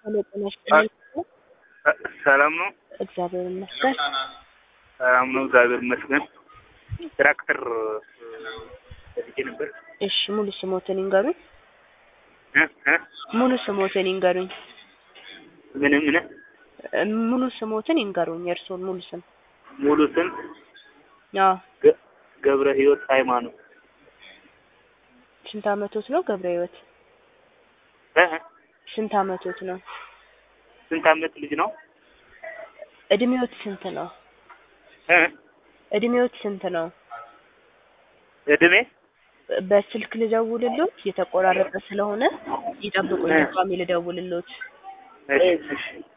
ሄሎ ጤና ይስጥልኝ። ሰላም ነው? እግዚአብሔር ይመስገን። ሰላም ነው፣ እግዚአብሔር ይመስገን። ትራክተር ፈልጌ ነበር። እሺ ሙሉ ስሞትን ይንገሩኝ። እ እ ሙሉ ስሞትን ይንገሩኝ። ምን ምን እ ሙሉ ስሞትን ይንገሩኝ። የእርስዎን ሙሉ ስም? ሙሉ ስም አዎ። ገ- ገብረ ህይወት ሃይማኖት። ስንት አመቶት ነው ገብረ ህይወት? እ እ ስንት አመቶት ነው? ስንት አመት ልጅ ነው? እድሜዎት ስንት ነው? እ እድሜዎት ስንት ነው? እድሜ በስልክ ልደውልሎት የተቆራረጠ ስለሆነ ይጠብቁኝ። ድጋሜ ልደውልሎት። እሺ እሺ